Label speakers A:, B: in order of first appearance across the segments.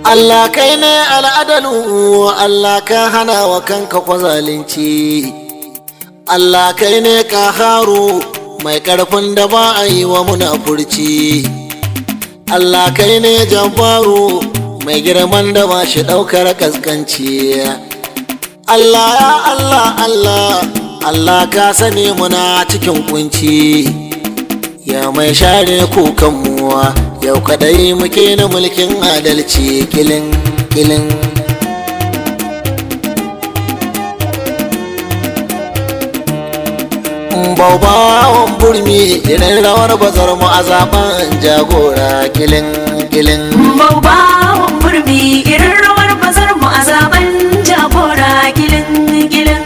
A: Allah kai ne al'adalu Allah ka hana wa kanka kwa zalunci Allah kai ne ka haru mai ƙarfin da ba a yi wa munafurci Allah kai ne jabbaru mai girman da ba shi ɗaukar kaskanci Allah ya Allah Allah Allah ka sani muna cikin kunci ya mai share kukanmu yau kadai muke na mulkin adalci kilin kilin baubawan burmi irin rawar bazar mu a zaben jagora kilin kilin
B: Baubawan burmi irin rawar bazar mu a zaben jagora gilin gilin.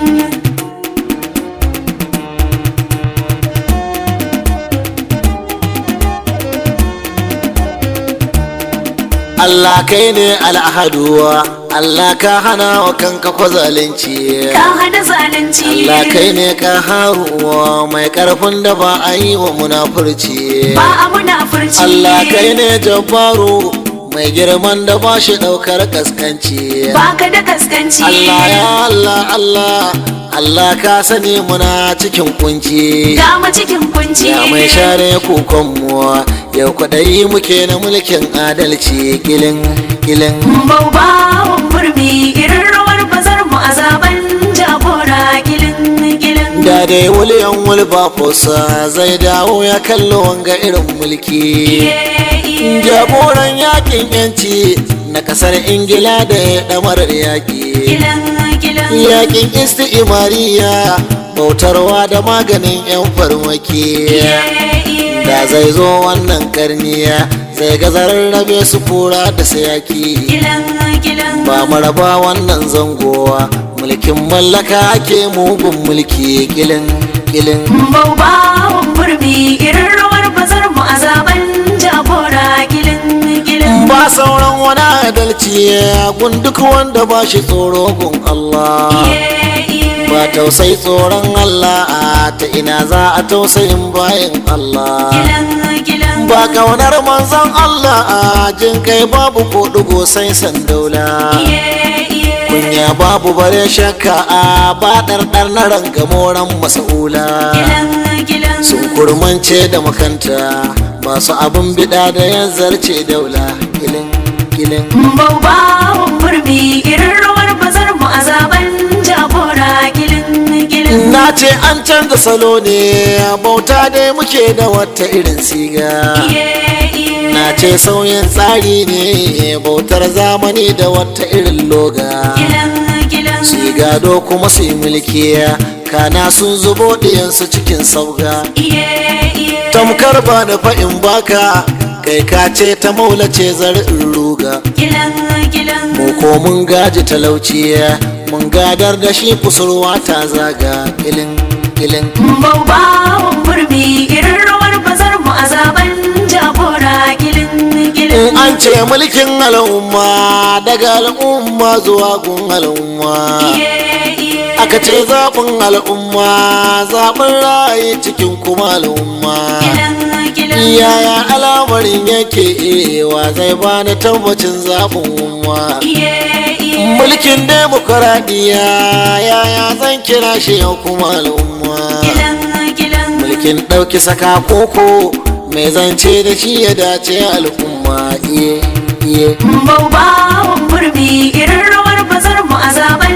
A: Allah kai ne al'ahaduwa Allah ka hana wa kanka kwa zalunci
B: Ka hana zalunci.
A: Allah kai ne ka haruwa mai karfin da ba a yi wa munafurci
B: Ba a munafurci.
A: Allah kai ne jabbaru mai girman da ba shi daukar kaskanci
B: Ba ka da kaskanci.
A: Allah ya Allah Allah Allah ka sani muna cikin kunci
B: Ga mu cikin kunci.
A: ya mai share kukanmu yau kwadai muke na mulkin adalci kilin kilin
B: Baubawan burmi irin rawar bazar mu a zaben jagora gilin gilin.
A: da dai wuliyan wulbafosa zai dawo ya kallo wanga irin mulki
B: Iye, iye.
A: jagoran yakin yanci na kasar ingila da ya damarar yaki
B: Gilin gilin.
A: yakin isti'imariya bautarwa da maganin yan farmaki
B: Iye, iye.
A: da zai zo wannan karniya zai ga zararrabe su kura da sayaki
B: Gilin gilin.
A: ba maraba wannan zangowa mulkin mallaka ake mugun mulki kilin kilin
B: Baubawan burmi irin rawar bazar mu a zaben jagora gilin gilin.
A: ba sauran wani adalci gun duk wanda ba shi tsoro gun Allah
B: Iye, iye.
A: ba tausai tsoron Allah a ta ina za a tausayin bayan Allah
B: Gilin gilin.
A: ba kaunar manzon Allah a jin kai babu ko dugo sai sandaula
B: Iye, iye.
A: kunya babu bare shakka a ba ɗarɗar na rangamoran masa'ula
B: Gilin gilin.
A: sun kurmance da makanta masu abin bida da yan zarce daula kilin kilin
B: Baubawan burmi irin rawar bazar mu a zaben jagora gilin gilin.
A: na ce an canza salo ne bauta dai muke da wata irin siga
B: Iye, iye.
A: na ce sauyin tsari ne bautar zamani da wata irin loga
B: Gilin gilin.
A: su yi gado kuma su yi mulki kana sun zubo ɗiyansu cikin sauga
B: Iye, iye.
A: tamkar ba da fa'in baka kai ka ce ta maulace zar'in ruga
B: Gilin gilin.
A: mu ko mun gaji talauci mun gadar da shi kusurwa ta zaga kilin kilin
B: Baubawan burmi irin rawar bazar mu a zaben jagora gilin gilin.
A: in an ce mulkin al'umma daga al'umma zuwa gun al'umma
B: Iye, iye.
A: aka ce zaɓin al'umma zaɓin rayu cikin kuma al'umma
B: Gilin gilin.
A: yaya al'amarin yake wa zai bani tabbacin zaɓin umma
B: Iye, iye.
A: mulkin demokuraɗiyya yaya zan kira shi yau kuma al'umma
B: Gilin gilin.
A: mulkin ɗauki saka koko mai zance da shi ya dace al'umma iye iye
B: Baubawan burmi irin rawar bazar mu a zaben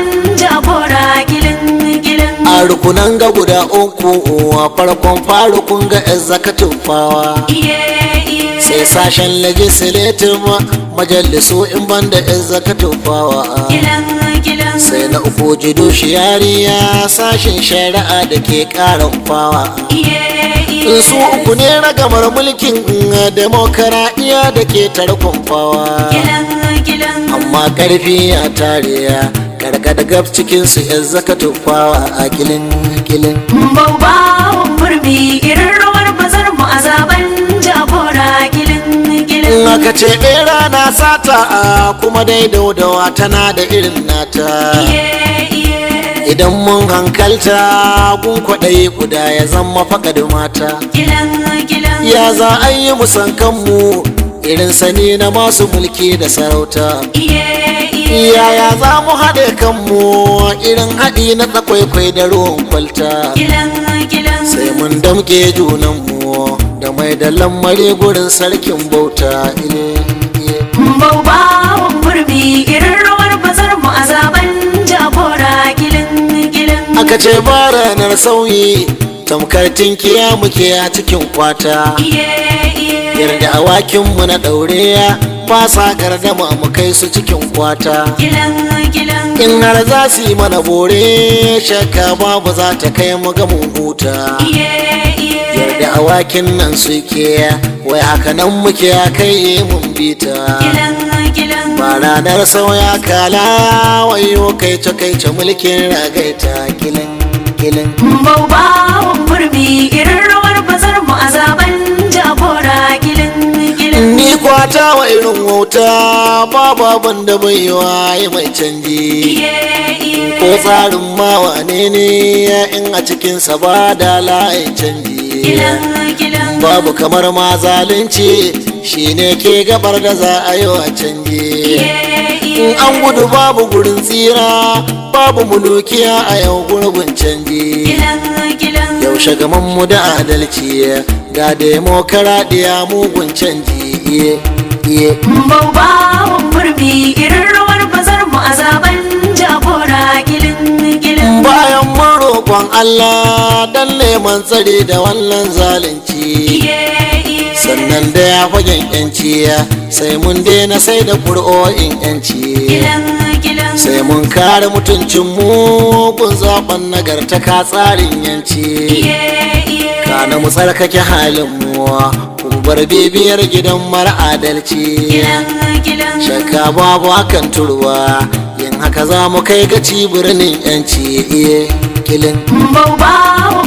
B: jagora gilin gilin.
A: a rukunan ga guda uku a farkon farukun ga executive fawa
B: Iye, iye.
A: sai sashen legislative majalisu in banda executive fawa
B: Gilin gilin.
A: sai na uku judiciariya sashen shari'a da ke karan fawa
B: Iye, iye.
A: su uku ne ragamar mulkin demokaradiyya da ke tarkon fawa
B: Gilin gilin.
A: amma karfi ya tare karkada gab cikinsu executive fawa a kilin kilin
B: Baubawan burmi irin rawar bazar mu a zaben jagora gilin
A: in
B: gilin.
A: aka ce bera na sata a kuma dai daudawa tana da irin nata
B: Iye, iye.
A: idan mun hankalta gun kwaɗayi guda ya zama faƙad mata
B: Gilin gilin.
A: ya za a yi musan kanmu irin sani na masu mulki da sarauta
B: iye iye
A: yaya za mu haɗe kanmu irin haɗi na tsakwaikwai da ruwan kwalta
B: gilan gilan
A: sai mun damke junanmu da mai da lamari gurin sarkin bauta ile ile.
B: Baubawan burbi irin rawar bazar mu a zaben jagora gilin gilin
A: aka ce ba ranar sauyi tamkar tinkiya muke a cikin kwata
B: iye iye
A: yarda awakinmu na ɗaure ba sa gardama mu kai su cikin kwata
B: gilan gilan
A: in har za su yi mana bore shakka babu za ta kai mu ga mun huta
B: iye iye
A: yarda awakin nan suke wai haka nan muke a kai mun bita
B: gilan gilan
A: ba ranar sauya kala wayo kai ta kai ta mulkin ragaita kilin kilin
B: Baubawan burbi irin rawar bazar mu a zaben jagora gilin gilin
A: ni kwata wa irin wauta babu abin da bai wa yi mai canji
B: iye iye
A: ko tsarin ma wane ne in a cikinsa ba da layin canji
B: gilan gilan
A: babu kamar ma zalunci shine ke gabar da za a yi wa canji
B: iye iye
A: in an gudu babu gurin tsira babu mulukiya a yau gurbin canji
B: gilan gilan
A: yaushe gaman mu da adalci ga demokaradiyya mugun canji iye iye
B: Baubawan burbi irin rawar bazar mu a zaben jagora gilin gilin
A: bayan mun roƙon Allah dan neman tsare da wannan zalunci
B: iye iye
A: sannan da ya fagen yanci sai mun daina sai da ƙuri'o'in yanci
B: gilan gilan
A: sai mun kare mutuncin mu kun zaben nagartaka tsarin yanci
B: iye iye
A: kana mu tsarkake halin mu kun bar bibiyar gidan mara adalci
B: gilan gilan
A: shakka babu hakan turwa yin haka za mu kai gaci birnin yanci iye kilin
B: Baubawan